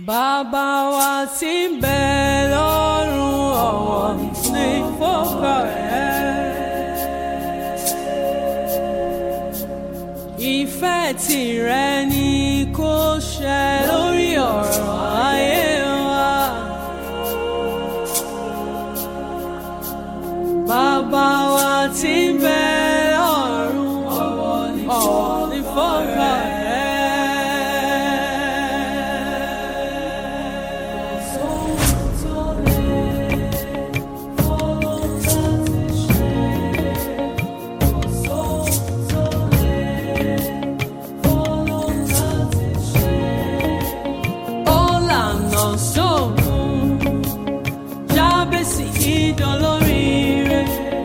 Bàbá wa tí ń bẹ lọ́run ọ̀wọ̀ ní fọ́kà rẹ̀. Ìfẹ́ tìrẹ ni kó ṣẹ lórí ọ̀rọ̀ ayé wa. Bàbá wa tí ń bẹ lọ́run ọ̀wọ̀ ní fọ́kà rẹ̀. Ọ̀làna sóògùn jábèsì ìdánlóríire.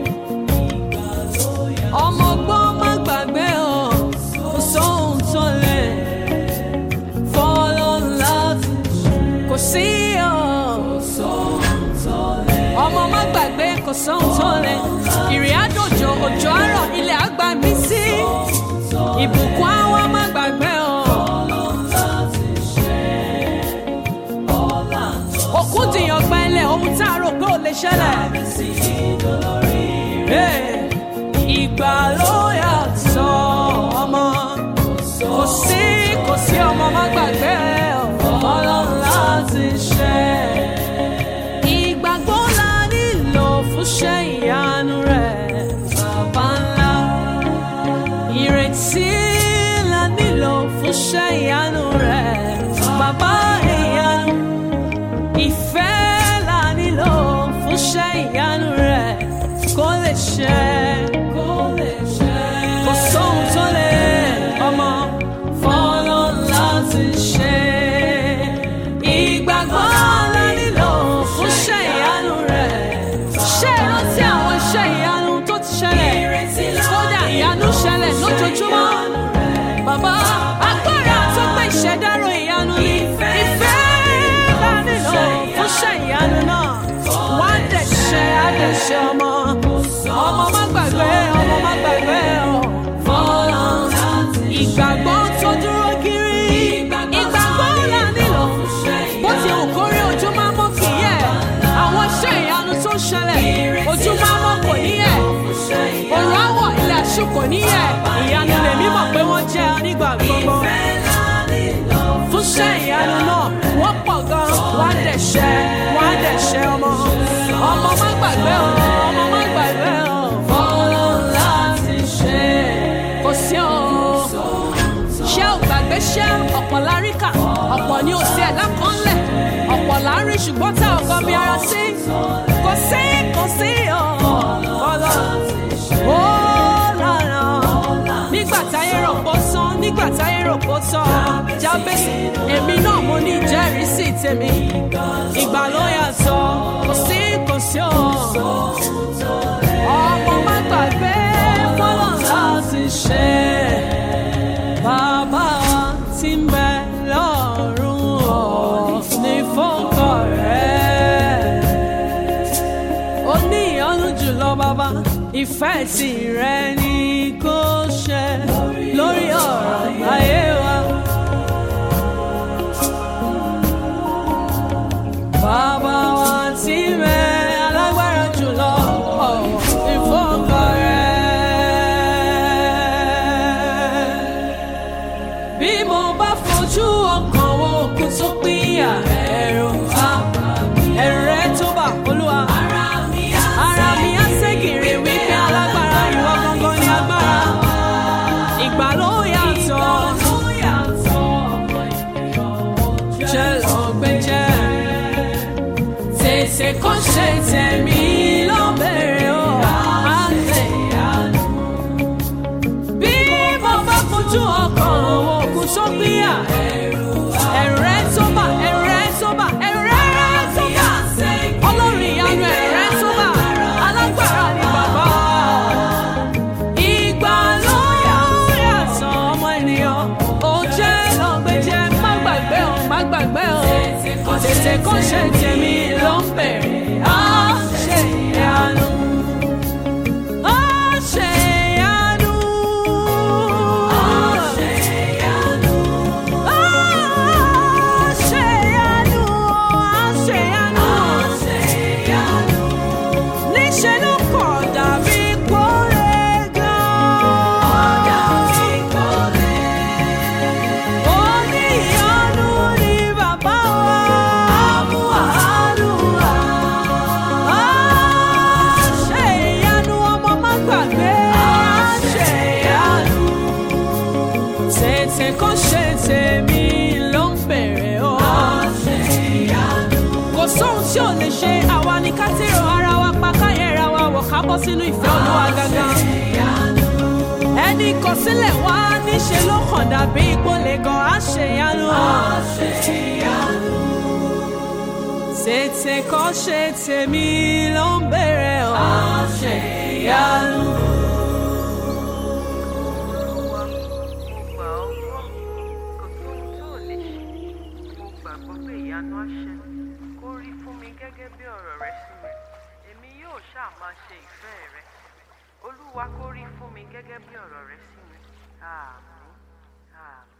Ọmọ ọgbọ́n má gbàgbé ọ̀ kò sóhun tó lè fọ́lọ́ láti kò sí ọ̀. Ọmọ má gbàgbé kò sóhun tó lè ìrìn àjòjò òjò àárọ̀ ilẹ̀ àgbà mí sí. Ìbùkún àwọn má gbàgbé ọ̀. òkú dìyàn gbẹ́lẹ̀ ohun tá a rò pé ò lè ṣẹlẹ̀. Hey, ìgbà ló yàtọ̀ ọmọ kò sí kò sí ọmọ má gbàgbé ọlọ́run láti ṣe. ìgbàgbọ́ la nílò fún ṣe ìyanu rẹ̀ bàbá ńlá. ìrètí la nílò fún ṣe ìyanu rẹ̀ bàbá ìyanu ìfẹ́ la nílò fún ṣẹ́ ìyanu rẹ̀ kó lè ṣẹ. kó lè ṣẹ. kò sóhun tó lè ọmọ fọ́nà láti ṣe. ìgbàgbọ́ la nílò fún ṣẹ́ ìyanu rẹ̀. ṣé ẹ rántí àwọn iṣẹ́ ìyanu tó ti ṣẹlẹ̀? kódà ìyanu ṣẹlẹ̀ lójoojúmọ́. bàbá agbára tó gbé ìṣẹ̀dárò ìyanu ni ìfẹ́ la nílò fún ṣẹ́ ìyanu náà. wá dẹ̀ ṣe àdẹ̀ṣe ọmọ. ọmọ má gbàgbé ọmọ má gbàgbé ọ. fọlọ́ ìgbàgbọ́ tó dúró kiri. ìgbàgbọ́ là nílò. bó ti hù kórí ojú máa mọ́ kì í yẹ̀. àwọn iṣẹ́ ìyanu tó ń ṣẹlẹ̀ ojú máa mọ́ kò ní yẹ̀. òrùn àwọ̀ ilẹ̀ àṣù kò ní yẹ̀. ìyanu lèmi mọ̀ pé wọ́n jẹ́ nígbà gbogbo fún ṣẹ́ ìyanu náà wọ́n pọ̀ gan wọ́n á dẹ̀ ṣẹ́ wọ́n á dẹ̀ ṣẹ́ ọmọ ọmọ má gbàgbé o ọmọ má gbàgbé o fọlọ́ láti ṣe kò sí o ṣé ò gbàgbé ṣé ọ̀pọ̀ láríkà ọ̀pọ̀ ni ò sí ẹ̀dá kan lẹ̀ ọ̀pọ̀ lárí ṣùgbọ́n tá ò gbọ́ bí ara sí kò sí kò sí o fọlọ́ ó lànà nígbà táyé rò pó sán nígbà táyé rò pó tán jábèsì èmi náà mo ní ìjẹ́rìísí tèmi ìgbà ló yàtọ̀ kò sí kò sí o ọmọ má gbàgbé fọlọ́ láti ṣe bàbá wa tí ń bẹ lọ́rùn ọ̀ ní fọ́kọ̀ rẹ̀ ó ní ìyọ́nú jùlọ bàbá ìfẹ́ tìrẹ ni kò ṣe lórí ọ̀rọ̀ ayé wa. Bàbá wa tí mẹ́ alágbára jùlọ ọ̀wọ̀ ìfọ́kọ̀ rẹ̀. Bí mo bá fojú ọkàn wo òkú tó pínyà ẹ̀rù àbá ẹ̀rù rẹ̀ tó bà olúwa. Ara mi á ségèrè wípé alágbára ìwọ gangan ni agbára. Ìgbà ló yàtọ̀. Jẹ́ lọ́gbẹ́ jẹ́. Tètè kó ṣe tẹ̀mí ló bẹ̀rẹ̀ o. Àlẹ́ ìyanu. Bí mo bá fojú ọkàn àwọn òkú tó gbéyà. Ẹ̀rù rẹ̀ tó bà, ẹ̀rù rẹ̀ tó bà, ẹ̀rù rẹ̀ tó bà. Ọlọ́run ìyanu ẹ̀rù rẹ̀ tó bà. Alágbára ni bàbá. Ìgbà ló yàtọ̀ ọmọ ènìyàn. Ó jẹ́ lọ́gbẹ́jẹ́, má gbàgbé o, má gbàgbé o. Tètè kó ṣe tèmi ló ń bẹ̀rẹ̀. Á ṣe ìyanu. Á ṣe ìyanu. Á ṣe ìyanu. Á ṣe ìyanu. tètè kó ṣe tèmi ló ń bèrè o. kò sóhun tí ò lè ṣe àwa ni ká tèrò ara wa pa káyẹ̀ra wa wọ̀ ká bọ́ sínú ìfẹ́ olúwa gangan. ẹni kọ sílẹ̀ wá níṣe ló kàn dàbí ìpolè gan àṣeyanu. tètè kó ṣe tèmi ló ń bèrè o. àṣeyanu. Olúwa, mo gbà ọ́ gbọ́, kò sóhun tó ò lè ṣe. Mo gbàgbọ́ pé ìyanu á ṣẹlẹ̀. Kó rí fún mi gẹ́gẹ́ bí ọ̀rọ̀ rẹ sí mi. Èmi yóò ṣáà máa ṣe ìfẹ́ rẹ. Olúwa kó rí fún mi gẹ́gẹ́ bí ọ̀rọ̀ rẹ sí mi. Àmín. Àmín.